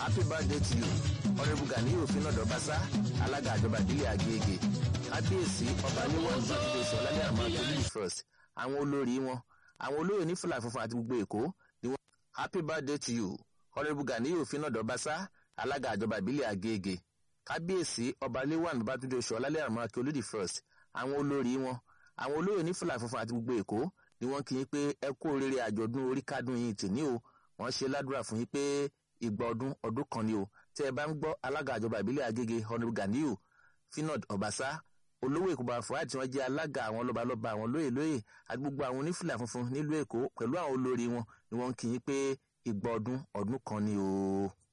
happy birthday to you honourable ganiyu finado basa alága àjọba ìbílẹ̀ agége kábíyèsí ọba níwọ̀n bàtúndé sọ lálẹ́ àmọ́ akérèdí first àwọn olórí wọn àwọn olóyè ní fúlà funfun àti gbogbo èkó ni wọ́n happy birthday to you honourable ganiyu finado basa alága àjọba ìbílẹ̀ agége kábíyèsí ọba níwọ̀n bàtúndé sọ lálẹ́ àmọ́ akérèdí first àwọn olórí wọn àwọn olóyè ní fúlà funfun àti gbogbo èkó ni wọ́n kí yín pé ẹ kú oríire àjọ̀dún orí kádùn yín tì o wọ́n ṣe ládùúrà fún yín pé ìgbà ọdún ọdún kan ni o tẹ́ ẹ bá ń gbọ́ alága àjọba ìbílẹ̀ agége honourable ganiyu finod ọbaṣá olówó èkó bàfọ́ àti wọn jẹ́ alága àwọn lọ́balọ́ba àwọn lóyè lóyè àti gbogbo àwọn onífìlà funfun nílùú èkó pẹ̀lú àwọn olórí wọn ni wọ́n kì í pé ìgbà ọdún ọdún kan ni o.